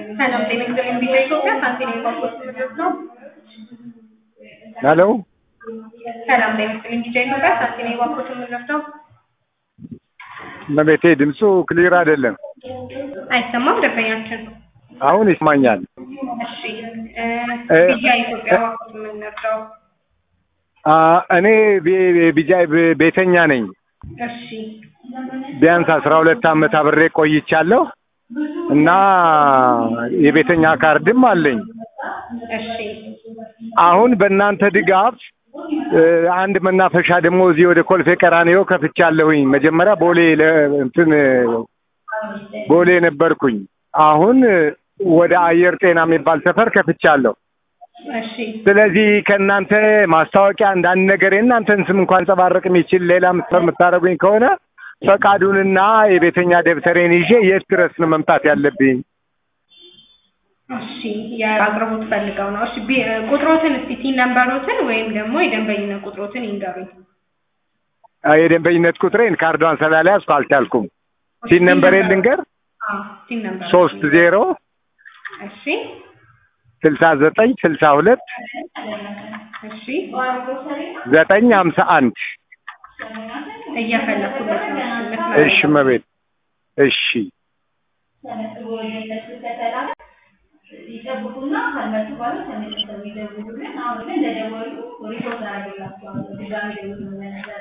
ሰላም ጤና ይስጥልኝ። ቪዛ ኢትዮጵያ ሳንቲኔ ፓስፖርት ምድረስ ነው። ሄሎ ሰላም ጤና ይስጥልኝ። ቪዛ ኢትዮጵያ ሳንቲኔ ፓስፖርት ምድረስ ነው። እመቤቴ ድምፁ ክሊር አይደለም። አይሰማም ደንበኛችን። አሁን ይስማኛል። እሺ እ ቪዛ ኢትዮጵያ ፓስፖርት የምንረዳው አ እኔ ቤ- ቢጃይ ቤ- ቤተኛ ነኝ። እሺ ቢያንስ አስራ ሁለት ዓመት አብሬ ቆይቻለሁ እና የቤተኛ ካርድም አለኝ። እሺ አሁን በእናንተ ድጋፍ እ አንድ መናፈሻ ደግሞ እዚህ ወደ ኮልፌ ቀራኒዮ ከፍቻለሁኝ። መጀመሪያ ቦሌ ለ- እንትን ቦሌ ነበርኩኝ። አሁን ወደ አየር ጤና የሚባል ሰፈር ከፍቻለሁ። እሺ ስለዚህ ከእናንተ ማስታወቂያ አንዳንድ ነገር የእናንተን ስም እንኳን አንጸባረቅ የሚችል ሌላ ምስር የምታደርጉኝ ከሆነ ፈቃዱንና የቤተኛ ደብተሬን ይዤ የት ድረስ ነው መምጣት ያለብኝ? እሺ የአቅርቦት ፈልገው ነው። እሺ ቢ- ቁጥሮትን እስቲ ቲን ነምበሮትን ወይም ደግሞ የደንበኝነት ቁጥሮትን ይንገሩኝ። አ፣ የደንበኝነት ቁጥሬን ካርዷን ስላልያዝኩ አልቻልኩም። ሲን ነምበር ልንገር አዎ ቲን ነምበር ሶስት ዜሮ እሺ ስልሳ ዘጠኝ ስልሳ ሁለት እሺ ዘጠኝ ሀምሳ አንድ እየፈለኩለት ነው። እሺ መቤት እሺ ይጠብቁና ካልመጡ በኋላ ተመልሰው ይደውሉልን። አሁን ግን እንደደወሉ ሪፖርት አደርግላቸዋለሁ። ድጋሚ ደውሉ ነበረ።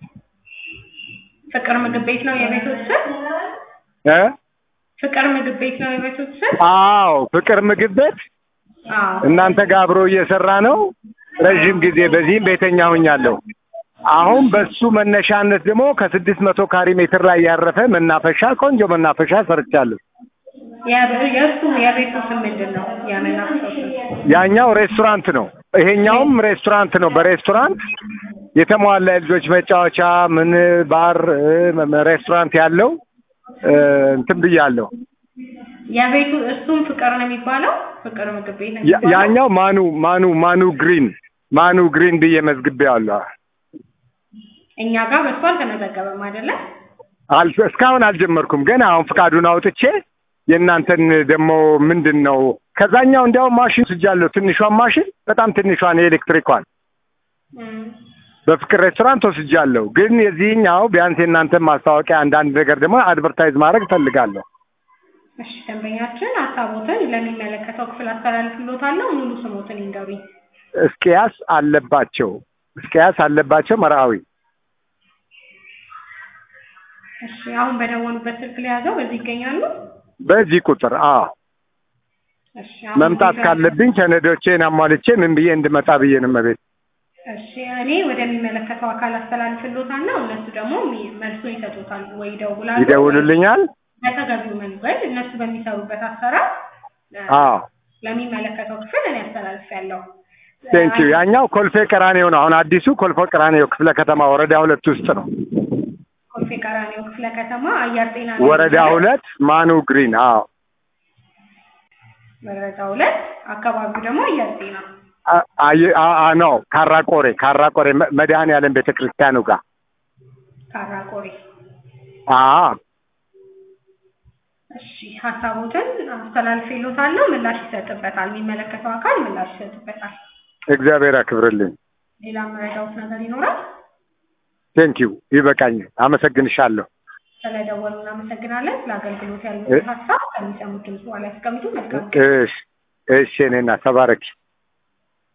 ፍቅር ምግብ ቤት ነው የቤቶት ስም? እ ፍቅር ምግብ ቤት ነው የቤቶት ስም? አዎ ፍቅር ምግብ ቤት አዎ እናንተ ጋር አብሮ እየሰራ ነው። ረዥም ጊዜ በዚህም ቤተኛ ሆኛለሁ። አሁን በሱ መነሻነት ደግሞ ከስድስት መቶ ካሪ ሜትር ላይ ያረፈ መናፈሻ ቆንጆ መናፈሻ ሰርቻለሁ። የ- የእሱ የቤቱ ስም ምንድን ነው? የመናፈሻው ስም? ያኛው ሬስቶራንት ነው፣ ይሄኛውም ሬስቶራንት ነው። በሬስቶራንት የተሟላ የልጆች መጫወቻ ምን ባር እ፣ መ- ሬስቶራንት ያለው እ፣ እንትን ብያለሁ። የቤቱ እሱም ፍቅር ነው የሚባለው? ፍቅር ምግብ ቤት ነው ያ- የሚባለው? ያኛው ማኑ ማኑ ማኑ ግሪን ማኑ ግሪን ብዬ መዝግቤዋለሁ። እኛ ጋር በሱ አልተመዘገበም አይደለ? አል እስካሁን አልጀመርኩም፣ ግን አሁን ፍቃዱን አውጥቼ የእናንተን ደግሞ ምንድን ነው ከዛኛው እንዲያውም ማሽን ስጃለሁ። ትንሿን ማሽን በጣም ትንሿን የኤሌክትሪኳን እም። በፍቅር ሬስቶራንት ወስጃለሁ። ግን የዚህኛው ቢያንስ የእናንተን ማስታወቂያ አንዳንድ ነገር ደግሞ አድቨርታይዝ ማድረግ እፈልጋለሁ። እሺ ደንበኛችን ሀሳቦትን ለሚመለከተው ክፍል አስተላልፍሎታለሁ። ሙሉ ስሞትን ይንገሩኝ። እስቅያስ አለባቸው እስቅያስ አለባቸው መርአዊ እሺ አሁን በደወሉበት ስልክ ላይ ያዘው በዚህ ይገኛሉ? በዚህ ቁጥር አዎ እሺ አሁን መምጣት ወደ- ካለብኝ ሰነዶቼን አሟልቼ ምን ብዬ እንድመጣ ብዬ ነው መቤት እሺ እኔ ወደሚመለከተው አካል አስተላልፍሎታለሁ። እነሱ ደግሞ ሚ- መልሱን ይሰጡታል ወይ ይደውላሉ። ይደውሉልኛል። በተገቢው መንገድ እነሱ በሚሰሩበት አሰራር ለ- አዎ ለሚመለከተው ክፍል እኔ አስተላልፌያለሁ። ቴንኪዩ። ያኛው ኮልፌ ቀራኔዮ ነው። አሁን አዲሱ ኮልፌ ቀራኔዮ ክፍለ ከተማ ወረዳ ሁለት ውስጥ ነው። ኮልፌ ቀራኒዮ ክፍለ ከተማ አየር ጤና ነው ወረዳ የሚባለው። ሁለት ማኑ ግሪን። አዎ ወረዳ ሁለት አካባቢው ደግሞ አየር ጤና አ- አየ- አ- አ- ነው ካራቆሬ ካራቆሬ መ- መድኃኔዓለም ቤተ ክርስቲያኑ ጋር ካራቆሬ። አዎ እሺ ሀሳቦትን አስተላልፌሎታለሁ። ምላሽ ይሰጥበታል። የሚመለከተው አካል ምላሽ ይሰጥበታል። እግዚአብሔር ያክብርልኝ። ሌላ መረዳውት ነገር ይኖራል? ቴንኪዩ። ይበቃኛል። አመሰግንሻለሁ። ስለደወሉ እናመሰግናለን። ስለ አገልግሎት እ- ያሉትን ሀሳብ ከሚሰሙት ድምፅ ላይ ያስቀምጡ። መልካም እሺ እሺ፣ እኔና ተባረኪ።